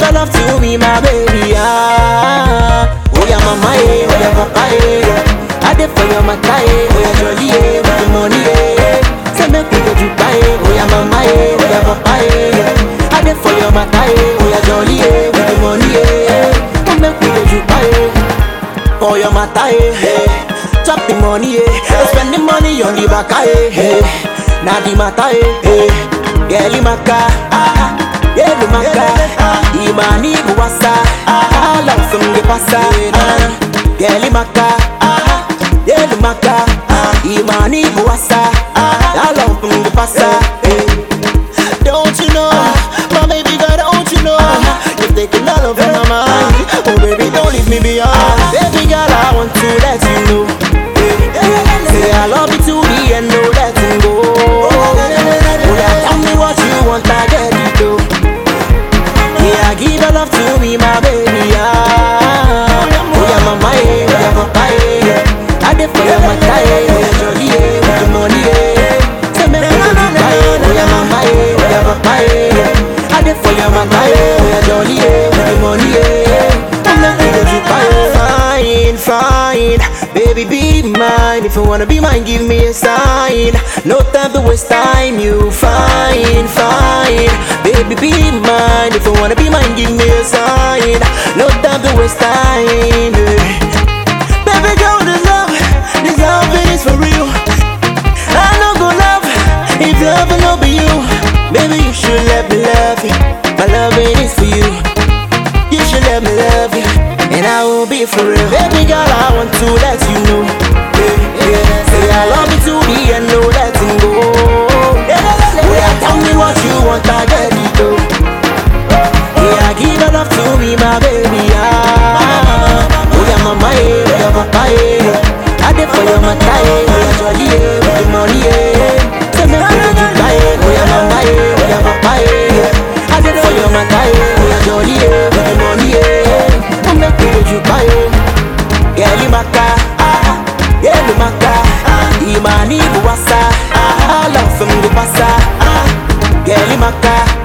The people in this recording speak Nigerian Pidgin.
your love to me, my baby. Ah, oh yeah, mama, eh, oh yeah, papa, eh. I did for your mata, eh, oh yeah, jolly, eh, with the money, eh. Say make we go Dubai, eh, oh yeah, mama, eh, oh yeah, papa, eh. I did for your mata, eh, oh yeah, jolly, eh, with the money, eh. Oh, make we go Dubai, eh. For your mata, eh, eh. Chop the money, eh. Spend the money on the back, eh, eh. Now the mata, eh, eh. Girl, maka, ah, yeah, the maka. Imani buwasa, ah, love from the pasa, ah. Girl, maka, ah, yeah, the maka. Imani buwasa, ah, love from the pasa, eh. Don't you know, my baby girl, don't you know You've taken all of my mind Oh baby, don't leave me behind Baby girl, I want to let you know Say I love you to the end, no letting go Oh yeah, tell me what you want, I get it though Yeah, give your love to me, my baby, ah Oh yeah, mama, eh, oh yeah, papa, eh I did for your mata, eh, oh yeah, jolly, eh With the money, eh Say me go to Dubai, eh Oh yeah, mama, eh, oh yeah, papa, eh I did for your mata, eh Oh yeah, jolly, eh With the money, eh Oh, me go to Dubai, eh Fine, fine Baby, be mine If you wanna be mine, give me a sign No time to waste time You fine, fine Baby, be mine If you wanna be mine, give me a sign No time to waste time eh. Baby girl, this love This love is for real I no go love If love no be you Baby, you should let me love you My love is for you you should let me love you, and I will be for real. Baby girl, I want to let you know. Yeah, yeah. Say I love you to the end, no letting go. Yeah, yeah, tell me what you want, I get it though. Yeah, give your love to me, my baby. Ah, oh yeah, mama, eh, oh yeah, papa, eh. I did for your mata, eh, oh yeah, jolly, eh, with the money, eh. Say me go to Dubai, eh, oh yeah, mama, eh, oh yeah, papa, eh. I did for your mata, eh, oh yeah, jolly, eh, with the money, eh. Oh, make me go to Dubai, eh. Girl, you maka, ah, yeah, you maka. Imani buwasa, ah, love from the pasa, ah. Girl, you maka.